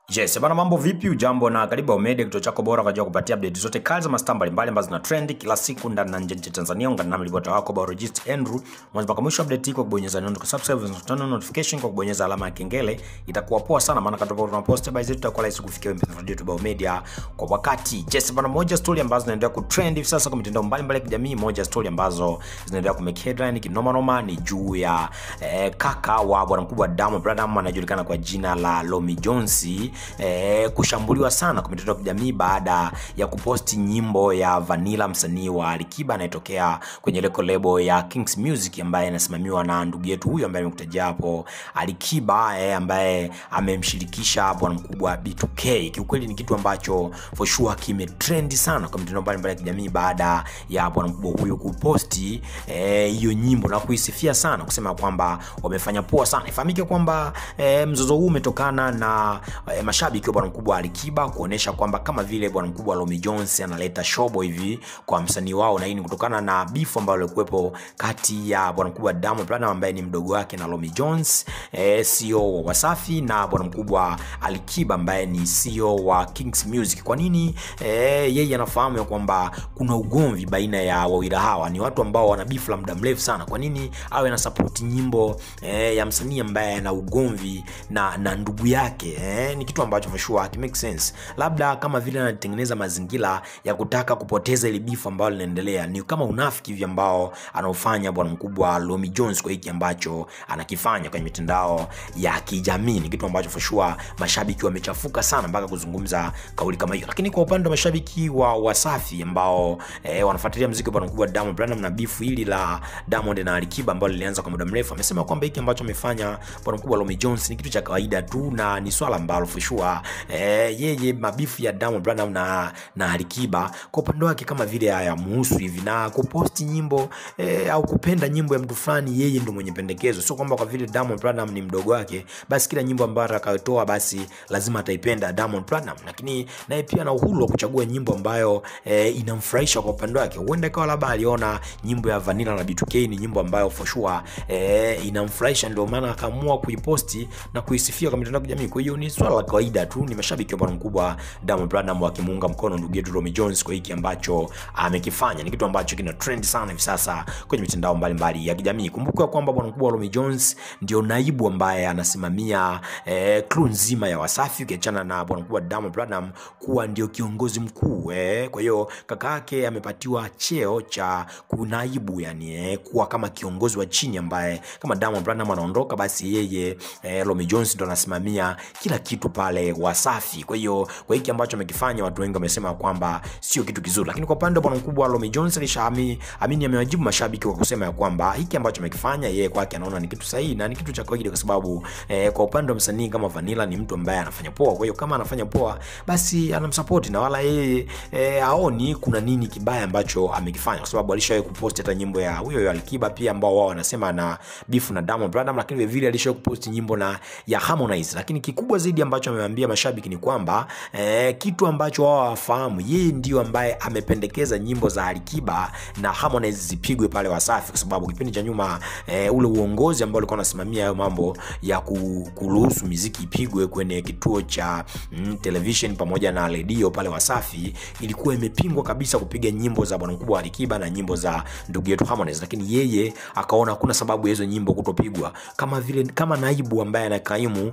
Yes, bana mambo vipi? Ujambo na karibu Omega, kituo chako bora kwa ajili ya kupatia update zote kali za mastaa mbalimbali ambazo zina trend kila siku ndani na nje ya Tanzania. Ungana nami ripota wako Biologist Andrew. Mwanzo mpaka mwisho update hii kwa kubonyeza neno subscribe na turn on notification kwa kubonyeza alama ya kengele. Itakuwa poa sana maana katoka tuna post by zetu itakuwa rahisi kufikia wewe mpenzi wetu Bao Media kwa wakati. Yes, bana moja story ambazo zinaendelea kutrend hivi sasa kwa mitandao mbalimbali ya kijamii, moja story ambazo zinaendelea ku make headline kinoma noma ni juu ya eh, kaka wa bwana mkubwa Diamond Platnumz anajulikana kwa jina la Lomi Jones eh, kushambuliwa sana kwa mitandao ya kijamii baada ya kuposti nyimbo ya Vanilla, msanii wa Alikiba anayetokea kwenye leko lebo ya Kings Music ambaye anasimamiwa na ndugu yetu huyu ambaye nimekutajia hapo Alikiba eh, ambaye amemshirikisha bwana mkubwa B2K. Kiukweli ni kitu ambacho for sure kimetrend sana kwa mitandao mbalimbali ya kijamii baada ya bwana mkubwa huyu kuposti hiyo eh, nyimbo na kuisifia sana kusema kwamba wamefanya poa sana. Ifahamike kwamba eh, mzozo huu umetokana na eh, mashabiki wa bwana mkubwa Alikiba kuonesha kwamba kama vile bwana mkubwa Lomi Jones analeta shobo hivi kwa msanii wao, na hii ni kutokana na bifu ambayo ilikuwepo kati ya bwana mkubwa Diamond Platnumz ambaye ni mdogo wake na Lomi Jones eh, CEO wa Wasafi na bwana mkubwa Alikiba ambaye ni CEO wa Kings Music. Kwa nini eh, yeye anafahamu ya kwamba kuna ugomvi baina ya wawili hawa, ni watu ambao wana bifu la muda mrefu sana. Kwa nini awe na support nyimbo eh, ya msanii ambaye ana ugomvi na, na ndugu yake eh, ni kitu ambacho for sure it makes sense. Labda kama vile anatengeneza mazingira ya kutaka kupoteza ile bifu ambayo linaendelea, ni kama unafiki hivi ambao anaofanya bwana mkubwa Lomi Jones kwa hiki ambacho anakifanya kwenye mitandao ya kijamii. Ni kitu ambacho for sure mashabiki wamechafuka sana mpaka kuzungumza kauli kama hiyo. Lakini kwa upande wa mashabiki wa Wasafi ambao eh, wanafuatilia muziki wa bwana mkubwa Diamond Platnumz na bifu hili la Diamond na Alikiba ambalo lilianza kwa muda mrefu, amesema kwamba hiki ambacho amefanya bwana mkubwa Lomi Jones ni kitu cha kawaida tu na ni swala ambalo for sure eh, yeye mabifu ya Diamond Platnumz na, na Alikiba kwa upande wake kama vile hayamuhusu hivi, na kuposti nyimbo eh, au kupenda nyimbo ya mtu fulani, yeye ndo mwenye pendekezo. Sio kwamba kwa vile Diamond Platnumz ni mdogo wake, basi kila nyimbo ambayo atakayotoa basi lazima ataipenda Diamond Platnumz, lakini naye pia ana uhuru wa kuchagua nyimbo ambayo eh, inamfurahisha kwa upande wake. Huenda ikawa labda aliona nyimbo ya Vanilla na B2K ni nyimbo ambayo for sure eh, inamfurahisha, ndio maana akaamua kuiposti na kuisifia kwa mitandao ya kijamii. Kwa hiyo ni swala la kawaida tu, ni mashabiki wa bwana mkubwa Diamond Platnumz wakimuunga mkono ndugu yetu Romy Jones kwa hiki ambacho amekifanya. Ni kitu ambacho kina trend sana hivi sasa kwenye mitandao mbalimbali ya kijamii. Kumbuka kwamba bwana mkubwa Romy Jones ndio naibu ambaye anasimamia eh, crew nzima ya Wasafi, ukiachana na bwana mkubwa Diamond Platnumz kuwa ndio kiongozi mkuu eh. Kwa hiyo kaka yake amepatiwa cheo cha kunaibu, yani eh, kuwa kama kiongozi wa chini ambaye kama Diamond Platnumz anaondoka, basi yeye eh, Romy Jones ndo anasimamia kila kitu pale Wasafi. Kwa hiyo kwa hiki ambacho amekifanya, watu wengi wamesema kwamba sio kitu kizuri, lakini kwa upande wa bwana mkubwa Romy Jones alishaamini amini, amewajibu mashabiki kwa kusema ya kwamba hiki ambacho amekifanya yeye kwake anaona ni kitu sahihi na ni kitu cha kawaida, kwa sababu eh, kwa upande wa msanii kama Vanilla ni mtu ambaye anafanya poa. Kwa hiyo kama anafanya poa, basi anamsupport na wala yeye eh, aoni kuna nini kibaya ambacho amekifanya, kwa sababu alishawahi kupost hata nyimbo ya huyo huyo Alikiba pia ambao wao wanasema na beef na Diamond Platnumz, lakini vile vile alishawahi kupost nyimbo na ya Harmonize. Lakini kikubwa zaidi ambacho amewaambia mashabiki ni kwamba eh, kitu ambacho wao hawafahamu, yeye ndio ambaye amependekeza nyimbo za Alikiba na Harmonize zipigwe pale Wasafi, kwa sababu kipindi cha nyuma eh, ule uongozi ambao ulikuwa unasimamia hayo mambo ya kuruhusu muziki ipigwe kwenye kituo cha mm, television pamoja na redio pale Wasafi ilikuwa imepingwa kabisa kupiga nyimbo za bwana mkubwa Alikiba na nyimbo za ndugu yetu Harmonize, lakini yeye akaona hakuna sababu ya hizo nyimbo kutopigwa, kama vile kama naibu ambaye anakaimu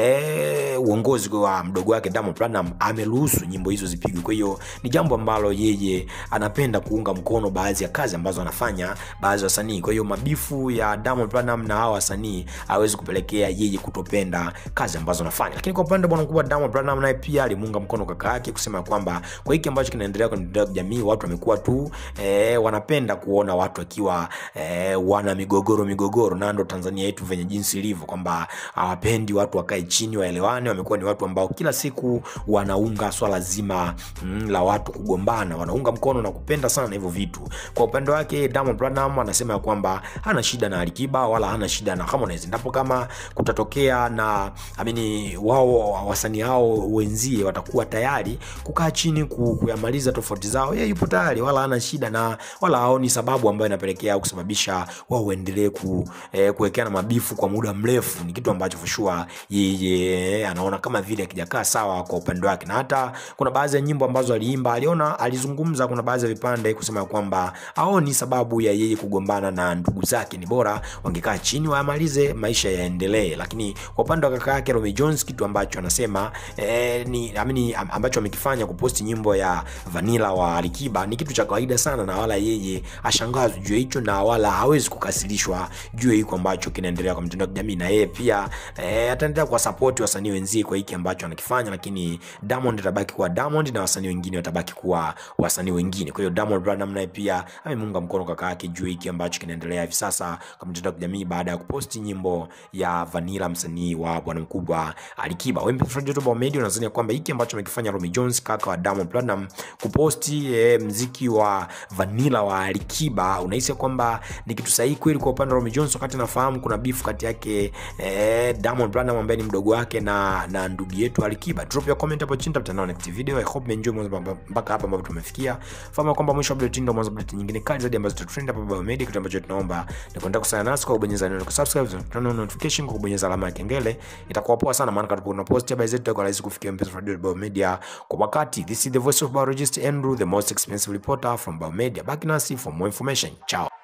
eh, uongozi wa mdogo wake Diamond Platnumz ameruhusu nyimbo hizo zipigwe. Kwa hiyo ni jambo ambalo yeye anapenda kuunga mkono baadhi ya kazi ambazo anafanya baadhi ya wasanii. Kwa hiyo mabifu ya Diamond Platnumz na hawa wasanii hawezi kupelekea yeye kutopenda kazi ambazo anafanya. Lakini kwa upande wa bwana mkubwa Diamond Platnumz, naye pia alimuunga mkono kaka yake kusema kwamba kwa hiki ambacho kinaendelea kwenye mitandao ya kijamii, watu wamekuwa tu eh, wanapenda kuona watu wakiwa eh, wana migogoro migogoro, na ndo Tanzania yetu venye jinsi ilivyo kwamba hawapendi watu wakae chini waelewane. Wamekuwa ni watu ambao kila siku wanaunga swala zima mm, la watu kugombana, wanaunga mkono na kupenda sana hivyo vitu. Kwa upande wake Diamond Platnumz anasema ya kwamba hana shida na Alikiba wala hana shida na Harmonize, ndipo kama kutatokea na amini wao wasanii hao wenzie watakuwa tayari kukaa chini kuyamaliza tofauti zao, yeye yupo tayari, wala hana shida na wala haoni sababu ambayo inapelekea kusababisha wao waendelee ku, eh, kuwekeana mabifu kwa muda mrefu. Ni kitu ambacho for sure yeye anaona anaona kama vile akijakaa sawa kwa upande wake, na hata kuna baadhi ya nyimbo ambazo aliimba aliona, alizungumza, kuna baadhi ya vipande kusema kwamba aoni sababu ya yeye kugombana na ndugu zake, ni bora wangekaa chini wamalize maisha yaendelee. Lakini kwa upande wa kaka yake Romy Jones, kitu ambacho anasema eh, ni amini, ambacho amekifanya kuposti nyimbo ya Vanilla wa Alikiba ni kitu cha kawaida sana, na wala yeye ashangazwi juu ya hicho, na wala hawezi kukasirishwa juu ya hiko ambacho kinaendelea kwa mtandao wa kijamii, na yeye pia eh, ataendelea kwa support wasanii wenzie kwa hiki ambacho anakifanya, lakini Diamond atabaki kuwa Diamond na wasanii wengine watabaki kuwa wasanii wengine. Kwa hiyo Diamond Platnumz naye pia amemunga mkono kaka yake juu ya hiki ambacho kinaendelea hivi sasa kwa mtandao wa kijamii baada ya kuposti nyimbo ya Vanilla, msanii wa bwana mkubwa Alikiba. Wewe mpenzi wa Media, unadhani kwamba hiki ambacho amekifanya Romy Jones kaka wa Diamond Platnumz kuposti eh, mziki wa Vanilla wa Alikiba, unahisi kwamba ni kitu sahihi kweli kwa upande wa Romy Jones, wakati nafahamu kuna beef kati yake eh, Diamond Platnumz ambaye ni mdogo wake na na ndugu yetu Alikiba. Drop your comment hapo chini, tutakutana next video. I hope mmeenjoy mwanzo mpaka hapa ambapo tumefikia. Fahamu kwamba mwisho wa update ndio mwanzo update nyingine kali zaidi ambazo tutatrend hapa Baba Media. Kitu ambacho tunaomba ni kuendelea kusana nasi kwa kubonyeza neno subscribe, turn on notification kwa kubonyeza alama ya kengele. Itakuwa poa sana, maana kama tuna post habari zetu itakuwa rahisi kufikia mpenzi wa Baba Media kwa wakati. This is the voice of biologist Andrew, the most expensive reporter from Baba Media. Back nasi for more information. Ciao.